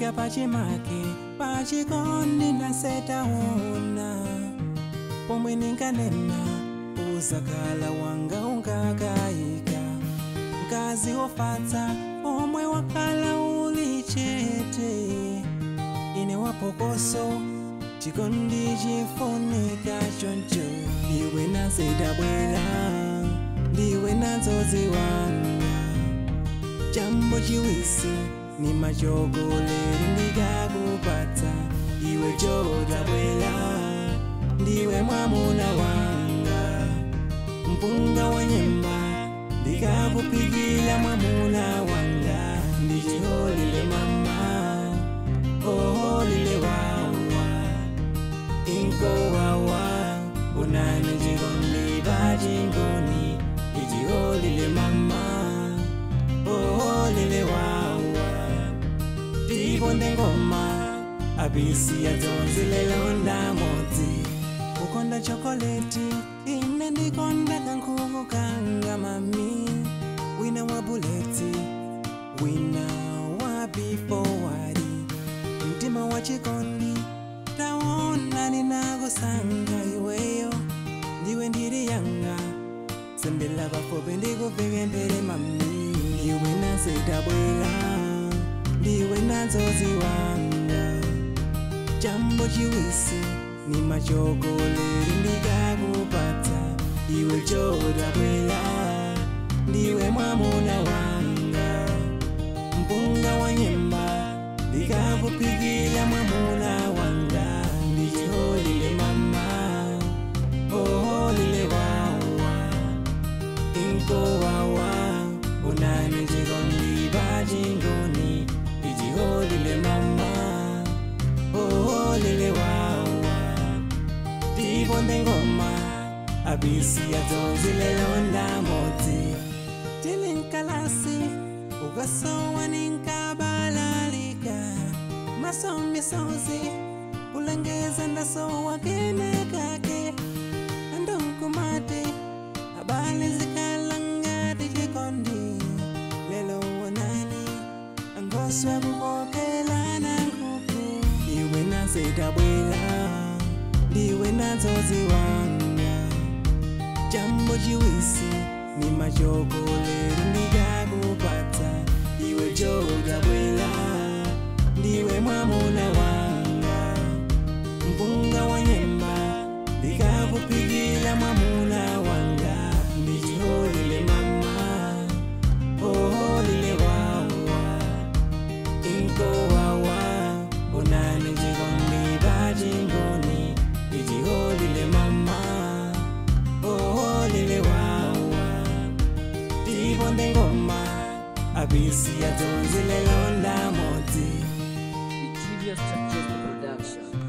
ndafika pachimake pachikondi ndasetaona pomwe ninkanena uzakhala wanga ungakayika mkazi wofatsa omwe wakhala uli chete ine wapokoso chikondi chifunika choncho ndiwe nazedabwera ndiwe nadzodziwanga chambo chiwisi ni machogoleri ndikakupatsa iwe chodabwera ndiwe mwamuna wanga mpunga wa nyemba ndikakupikila mwamuna wanga ndichiholile mama oholile wawa inkowawa unani chikondi pachingoni ichiholile mama oholile wawa tiponde ngoma abisi yadzonzilelonda modzi kukonda chokoleti ine ndikonda kankhuku kanga mami wina wa buleti wina wa bifowari mtima wa chikondi taona ninakusanga iweyo ndiwe ndiri yanga sendela bafobe ndikuveke mbere mami ndiwe nazedabwera ndiwe nadzodziwanga chambo chiwisi ni machogoleri ndikakupatsa iwe chodabwera ndiwe mwamuna wanga mpunga wa nyemba ndikakupikila mwamuna wanga ndichiholile mama oholile wawa inkowawa unani chikondi pachingoni ichiholile mama oholile wawa tiponde ngoma abisi yadzonzilelonda modzi tili nkalasi ukasowa ninkabalalika masomisozi kulengeza ndasowa kenekake andonkumati habari zikalangati chikondi lelo wonani angoswa kukokelana nkuku iwe nazedabwera ndiwe nadzodziwanga chambo chiwisi ni machogoleri ndikakupatsa iwe chodabwera ndiwe mwamuna wanga mpunga wa nyemba ndikakupikila mwamuna wanga ndichiholile mama oholile wawa inkowawa unani chikondi pachingoni ichiholile mama oholile wawa tiponde ngoma abisi yadzonzilelonda modzi The Julius Churches Production.